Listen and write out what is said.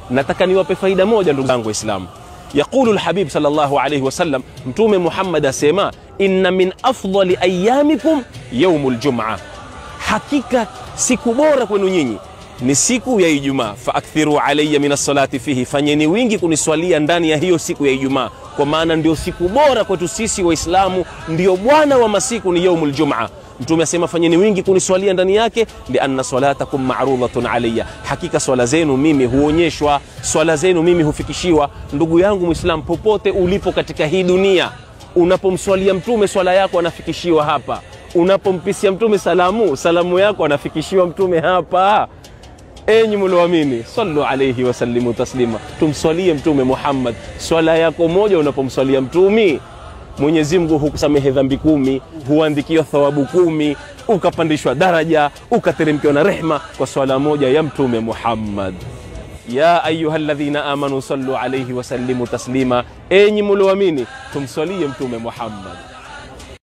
nataka niwape faida moja ndugu zangu waislamu yaqulu lhabib salllahu alaihi wasallam mtume muhammad asema inna min afdali ayamikum yaumu ljuma hakika siku bora kwenu nyinyi ni siku ya ijumaa faakthiru alaya min alsalati fihi fanyeni wingi kuniswalia ndani ya hiyo siku ya ijumaa kwa maana ndio siku bora kwetu sisi waislamu ndio bwana wa masiku ni yaumu ljumaa mtume asema fanyeni wingi kuniswalia ndani yake lianna salatakum marudhatun alaya hakika swala zenu mimi huonyeshwa swala zenu mimi hufikishiwa ndugu yangu mwislam popote ulipo katika hii dunia unapomswalia mtume swala yako anafikishiwa hapa unapompisia mtume salamu salamu yako anafikishiwa mtume hapa enyi mlioamini sallu alaihi wasallimu taslima tumswalie mtume muhammad swala yako moja unapomswalia mtumi mwenyezi mungu hukusamehe dhambi kumi huandikiwa thawabu kumi ukapandishwa daraja ukateremkiwa na rehma kwa swala moja ya mtume muhammad ya ayuha ladhina amanu sallu alaihi wasallimu taslima enyi mlioamini tumswalie mtume muhammad